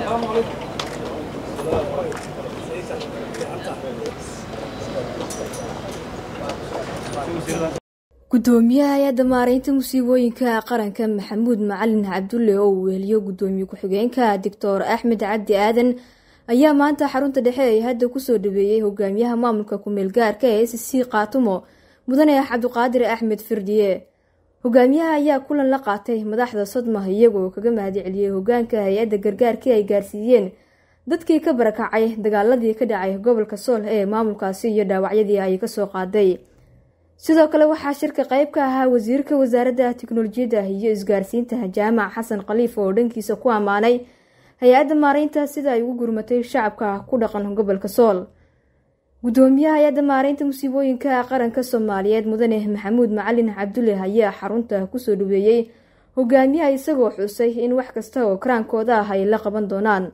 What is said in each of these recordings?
gudoomiyaha hay-adda maareynta musiibooyinka qaranka maxamuud macalin cabdulle oo uu weheliyo gudoomiye ku-xigeenka doctor axmed cabdi aadan ayaa maanta xarunta dhexe ee hadda kusoo dhaweeyey hogaamiyaha maamulka ku-meel gaarka ee s c kaatumo mudane cabdiqaadir axmed firdiye hogaamiyaha ayaa kulan la qaatay madaxda sodma iyagoo kaga mahadceliyey hogaanka hay-adda gargaarkii ay gaarsiiyeen dadkii ka barakacay dagaaladii ka dhacay gobolka sool ee maamulkaasi iyo dhaawacyadii ay kasoo qaaday sidoo kale waxaa shirka qayb ka ahaa wasiirka wasaaradda tiknolojiyadda iyo isgaarsiinta jaamac xasan khaliif oo dhankiisa ku ammaanay hay-adda maareynta sida ay ugu gurmatay shacabka ku dhaqan gobolka sool gudoomiyaha hay-adda maareynta musiibooyinka qaranka soomaaliyeed mudane maxamuud macalin cabdulle ayaa xarunta kusoo dhaweeyey hogaamiyaha isagoo xusay in wax kasta oo karaankooda ah ay la qaban doonaan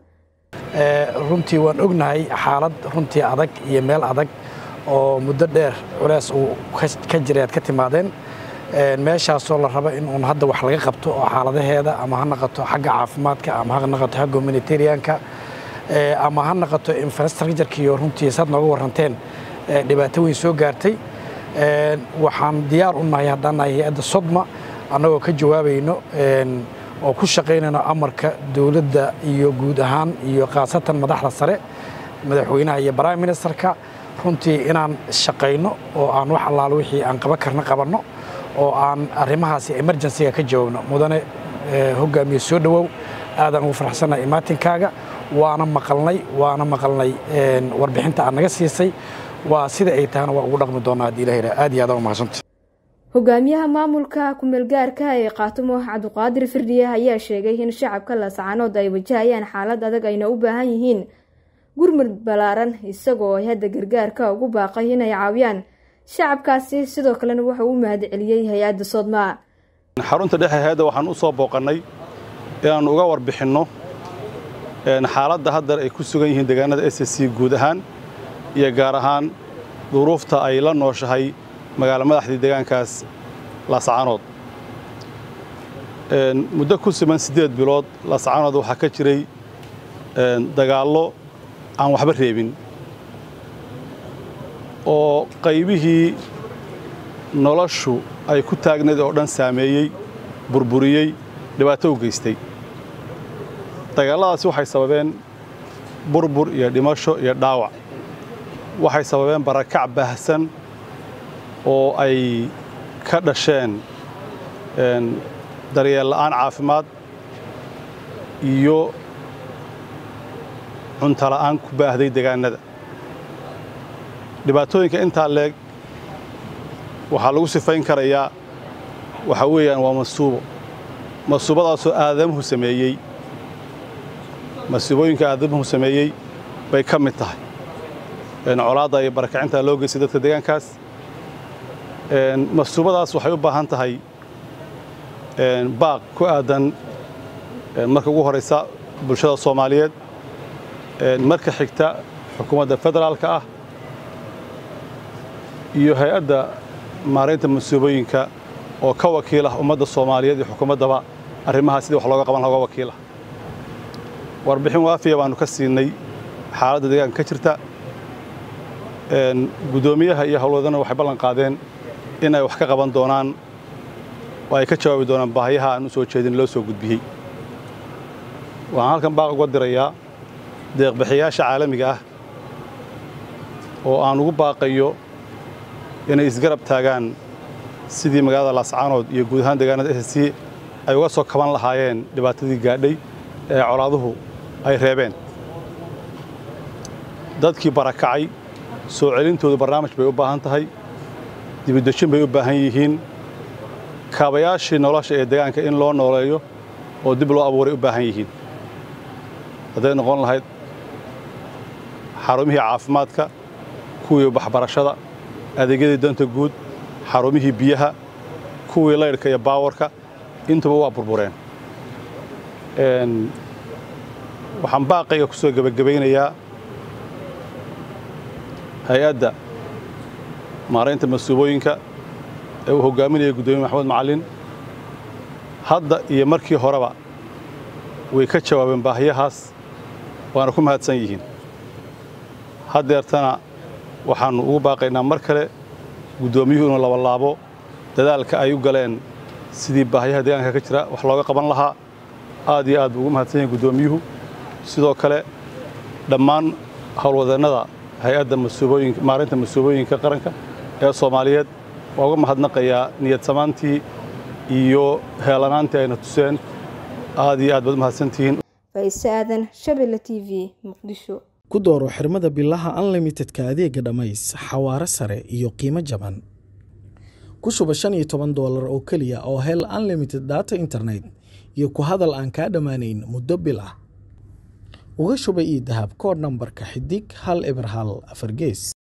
runtii waan ognahay xaalad runtii adag iyo meel adag oo muddo dheer culeys uu ka jiray aad ka timaadeen meeshaasoo la rabo in uun hadda wax laga qabto oo xaaladaheeda ama ha naqato xagga caafimaadka ama ha naqato xagga humanitarianka ama ha naqato infrastructurkiiyo runtii saad nooga warranteen dhibaato weyn soo gaartay waxaan diyaar u nahay haddaan nahay hay-adda sodma annagoo ka jawaabayno oo ku shaqaynayno amarka dowladda iyo guud ahaan iyo khaasatan madaxda sare madaxweynaha iyo prime ministerka runtii inaan shaqayno oo aan wax allaalo wixii aan qaban karna qabanno oo aan arrimahaasi emergencyga ka jawaabno mudane hogaamiye soo dhowow aadaan ugu faraxsannahay imaatinkaaga waana maqalnay waana maqalnay warbixinta aad naga siisay waa sida ay tahana waa ugu dhaqmi doonnaa haddii ilaha yidhaha aad iyo aad uga mahadsanta hogaamiyaha maamulka ku-meelgaarka ee kaatumo cabdiqaadir firdiye ayaa sheegay in shacabka laascaanood ay wajahayaan xaalad adag ayna u baahan yihiin gurmud ballaaran isagoo ay hadda gargaarka ugu baaqay inay caawiyaan shacabkaasi sidoo kalena wuxuu u mahadceliyey hay-adda soodmaa xarunta dhexe hay-adda waxaan u soo booqannay inaannu uga warbixinno xaaladda haddar ay ku sugan yihiin deegaanada s c guud ahaan iyo gaar ahaan duruufta ay la nooshahay magaalo madaxdii deegaankaas laascaanood muddo ku siman siddeed bilood laascaanood waxaa ka jiray dagaallo aan waxba reebin oo qaybihii noloshu ay ku taagnayd oo dhan saameeyey burburiyey dhibaato u geystay dagaalladaasi waxay sababeen burbur iyo dhimasho iyo dhaawac waxay sababeen barakac baahsan oo ay ka dhasheen daryeel la'aan caafimaad iyo cuntala'aan ku baahday deegaannada dhibaatooyinka intaa leeg waxaa lagu sifayn karayaa waxaa weeyaan waa masuubo masuubadaasoo aadamuhu sameeyey masuubooyinka aadamuhu sameeyey bay ka mid tahay colaadda iyo barakacinta loo geystay dadka deegaankaas masuubadaas waxay u baahan tahay baaq ku aadan marka ugu horaysa bulshada soomaaliyeed marka xigta xukuumadda federaalka ah iyo hay-adda maaraynta masuubooyinka oo ka wakiil ah ummadda soomaaliyeed iyo xukuumaddaba arrimahaa sidii wax looga qaban laha uga wakiilah warbixin waafiya baannu ka siinay xaaladda deegaanka ka jirta guddoomiyaha iyo howlwadana waxay ballan qaadeen in ay wax ka qaban doonaan oo ay ka jawaabi doonaan baahiyaha aan u soo jeedin loo soo gudbiyey waxaan halkan baaq uga dirayaa deeqbixiyaasha caalamiga ah oo aan ugu baaqayo inay isgarab taagaan sidii magaalada laascaanood iyo guud ahaan deegaanada s c ay uga soo kaban lahaayeen dhibaatadii gaadhay ee colaaduhu ay reebeen dadkii barakacay soo celintoodu barnaamij bay u baahan tahay dibidejin bay u baahan yihiin kaabayaashii nolosha ee deegaanka in loo nooleeyo oo dib loo abuuray u baahan yihiin hadday noqon lahayd xarumihii caafimaadka kuwii waxbarashada adeegyadii danta guud xarumihii biyaha kuwii laydhka iyo baawarka intuba waa burbureen waxaan baaqayga ku soo gebagabaynayaa hay-adda maaraynta masuubooyinka ee uu hoggaaminaya guddoomiye maxamed macallin hadda iyo markii horeba way ka jawaabeen baahiyahaas waana ku mahadsan yihiin haddeertana waxaannu ugu baaqaynaa mar kale guddoomiyuhu inuu labalaabo dadaalka ay u galeen sidii baahiyaha deegaanka ka jira wax looga qaban lahaa aad iyo aad buu ugu mahadsan yahay guddoomiyuhu sidoo kale dhammaan howlwadeennada hay-adda maarinta masuubooyinka qaranka ee soomaaliyeed waa uga mahadnaqayaa niyad samaantii iyo heelanaantii ayna tuseen aad iyo aad baad u mahadsantihiin faise aadan shabelle t v muqdisho ku dooro xirmada bilaha unlimitedka adeega dhammays xawaare sare iyo qiimo jaban ku shuba shan iyo toban doolar oo keliya oo hel unlimited data internet iyo ku hadal aan kaa dhammaanayn muddo bil ah uga shuba io dahab koodh nambarka xidig hal eber hal afar gees